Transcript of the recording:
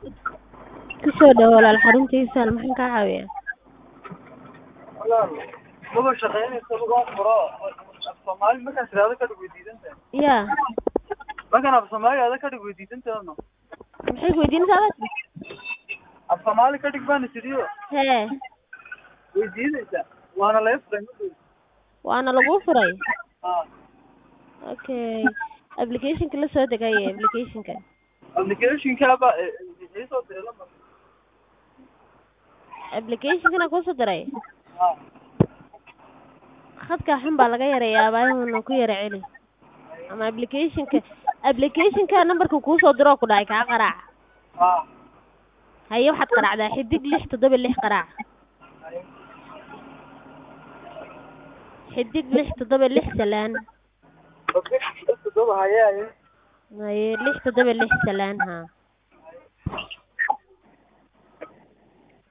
Kusoo dhawaad walaal xaruntiisa maxaan kaa caawinayaa? walaal maba shaqeynayso lugaan furo af soomaali markaan tiraahdo kadhig way diidan tahay Yaa markaan af soomaali ada kadhig way diidan tahay no maxay ku weydiinaysaa adag? af soomaali kadhig baan isiriyo Hee way diidaysaa waana laga furay madhow waana laguu furay. haa Okay. Application-ka la soo degay application-ka. applicationkaaba iisoo diray lambar Application-kana kuusoo diray. haa Khadka xun baa laga yareeyaa baahihuna ku yara celi. Ama application-ka application-ka nambarka kuusoo diroo ku dhacay kaa qaraac. haa Haye waxaad qaraacdaa xidig lix toddoba lix qaraac. xidig lix toddoba lix salaan. okay todoba haye haye Haye lix toddoba lix salaan haa.